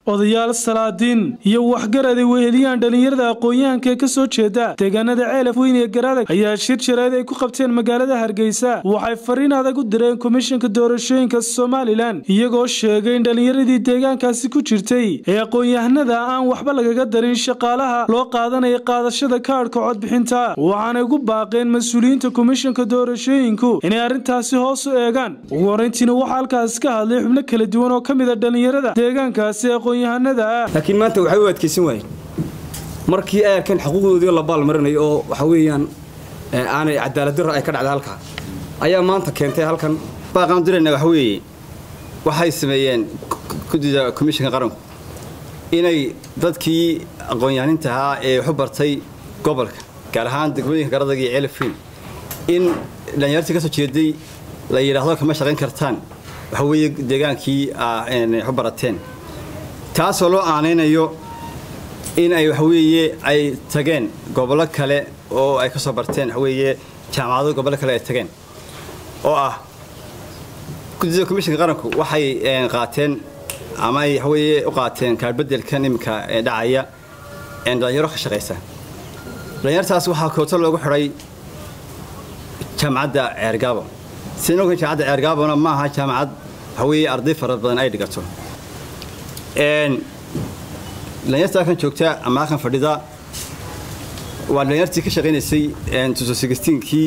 odayaal salaadiin iyo waxgarad ay weheliyaan dhallinyarada aqoon-yahanka ee ka soo jeeda deegaanada ceelaf weyn ee garadag ayaa shir jarayd ay ku qabteen magaalada hargeysa waxay fariin adag u direen komishanka doorashooyinka somalilan iyagoo sheegay in dhallinyaradii deegaankaasi ku jirtay ee aqoon-yahanada aan waxba lagaga darin shaqaalaha loo qaadanaya qaadashada kaadhka codbixinta waxaanay ugu baaqeen mas-uuliyiinta komishanka doorashooyinku inay arrintaasi hoos u eegaan ugu horeyntiina waxaa halkaas ka hadlay xubno kala duwan oo ka mid a dhallinyarada deegaankaasi laakiin maanta waxay u adkaysan waayeen markii ay arkeen xuquuqdoodii la baalmarinayo oo waxa weeyaan aanay cadaaladdarra ay ka dhacday halkaa ayaa maanta keentay halkan baaqaan dirayna waxa weeye waxay sameeyeen guddida komishanka qaranku inay dadkii aqoon-yahaninta ahaa ee waxu bartay gobolka gaar ahaan degmooyinka garadag iyo ceelafweyn in dhallinyartii ka soo jeeday la yidhaahdo kama shaqayn kartaan waxa weeye deegaankii waxu barateen taasoo loo aanaynayo in ay waxaweeye ay tageen gobollo kale oo ay ka soo barteen waxaweeye jaamacado gobollo kale ay tageen oo ah guddida komishanka qaranku waxay qaateen ama ay waxaweeye u qaateen kaarbedelkan iminka dhacaya dhalinyaro ka shaqaysa dhalinyartaas waxaa kooto loogu xidhay jaamacadda ceergaabo sina ogan jaamacadda ceergaabona ma aha jaamacad waxaweeye arday fara badan ay dhigato dhalinyarta halkan joogta ama halkan fadhida waa dhalinyartii ka shaqaynaysay kii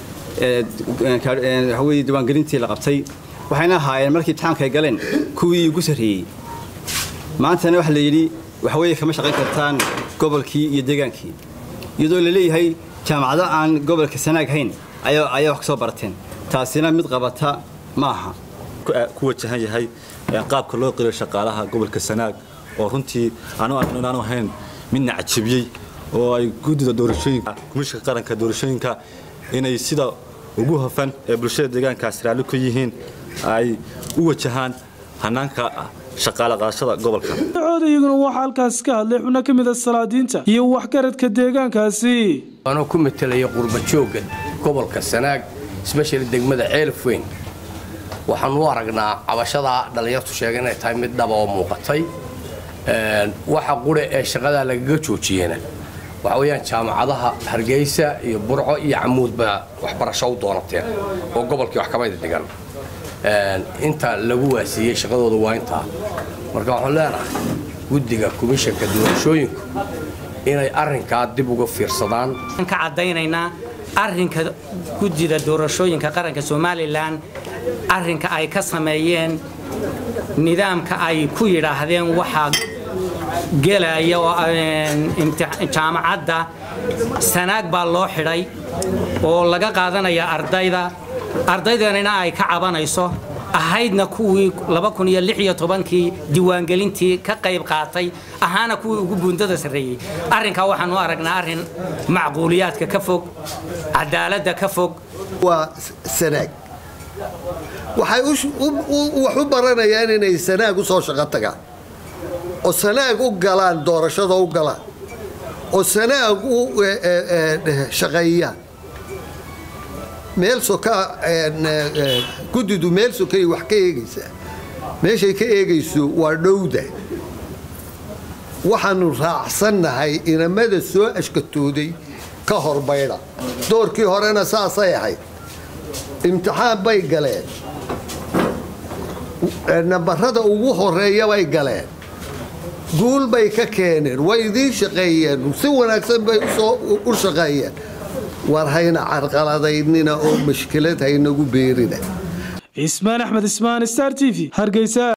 waxaweye diiwaangelintii la qabtay waxayna ahaayeen markii imtixaanka ay galeen kuwii ugu sarreeyey maantana waxa la yidhi waxaweye kama shaqayn kartaan gobolkii iyo deegaankii iyadoo la leeyahay jaamacado aan gobolka sanaag hayn ayaa wax ka soo barateen taasina mid qabata ma aha ku wajahan yahay qaabka loo qiriyo shaqaalaha gobolka sanaag oo runtii aanu aragno inaanu ahayn midna cajabiyey oo ay guddida doorashooyinka komishanka qaranka doorashooyinka inay sida ugu hofan ee bulshada deegaankaas raalli ku yihiin ay u wajahaan hanaanka shaqaale qaadashada gobolka cooda iyaguna waxaa halkaas ka hadlay xubno ka mid a salaadiinta iyo waxgaradka deegaankaasi anoo ku matelaya qurbajooga gobolka sanaag sbeshali degmada ceelafweyn waxaan u aragnaa cabashadaa dhallinyartu sheega inay tahay mid dhaba oo muuqatay waxa qure ee shaqadaa lagaga joojiyena waxa weyaan jaamacadaha hargeysa iyo burco iyo camuudba waxbarasho u doonateen oo gobolkii wax kamayda dhigan inta lagu waasiiyey shaqadooda waa intaa marka waxaan leenahay guddiga komishanka doorashooyinku inay arrinkaa dib uga fiirsadaan ka caddaynaynaa arrinka guddida doorashooyinka qaranka somalilan arrinka ay ka sameeyeen nidaamka ay ku yidhaahdeen waxaa gelaya oo jaamacadda sanaag baa loo xidhay oo laga qaadanaya ardayda ardaydanina ay ka cabanayso ahaydna kuwii kii diiwaangelintii ka qayb qaatay ahaana kuwii ugu buundada sarreeyey arrinkaa waxaan u aragnaa arrin macquuliyaadka ka fog cadaaladda ka fog waa sanaag waxay wax u baranayaan inay sanaag u soo shaqo tagaan oo sanaag u galaan doorashada u galaan oo sanaag u shaqeeyaan meel soka guddidu meel sokay wax ka eegaysaa meeshay ka eegayso waa dhowda waxaanu raacsannahay inamada soo ashkatooday ka horbaydha doorkii horena saasay ahayd imtixaan bay galeen nambarada ugu horeeya bay galeen guul bay ka keeneen way idiin shaqeeyeen si wanaagsan bay u shaqeeyeen war hayna carqaladaynina oo mashkilad haynagu beerina cismaan axmed ismaan star t v hargeysa